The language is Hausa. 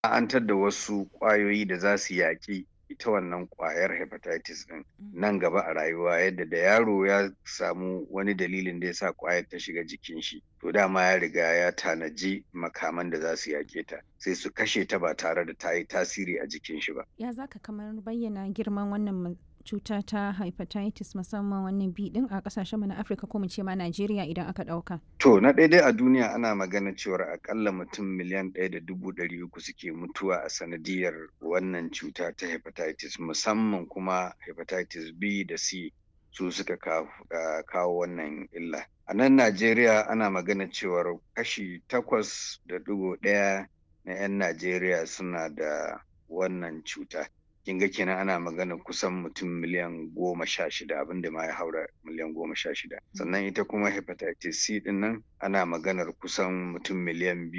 antar da wasu ƙwayoyi da za su yaƙi ita wannan ƙwayar hepatitis ɗin nan gaba a rayuwa yadda da yaro ya samu wani dalilin da ya sa ƙwayar ta shiga jikin shi to dama ya riga ya tanaji makaman da za su yaƙe ta sai su kashe ta ba tare da ta yi tasiri a jikin shi ba. Ya zaka kamar bayyana girman wannan cuta ta hepatitis musamman wannan bi din a kasashen mu na Afirka ko mu ce ma Najeriya idan aka dauka. To na daidai a duniya ana magana cewar akalla mutum miliyan ɗaya da dubu ɗari uku suke mutuwa a sanadiyar wannan cuta ta hepatitis musamman kuma hepatitis B da C su suka kawo wannan illa. A nan Najeriya ana magana cewar kashi takwas da ɗigo ɗaya na 'yan Najeriya suna da wannan cuta. kin ga kenan ana magana kusan mutum miliyan goma sha shida abinda ma ya haura miliyan goma sha shida sannan ita kuma hepatitis c din nan ana maganar kusan mutum miliyan biyu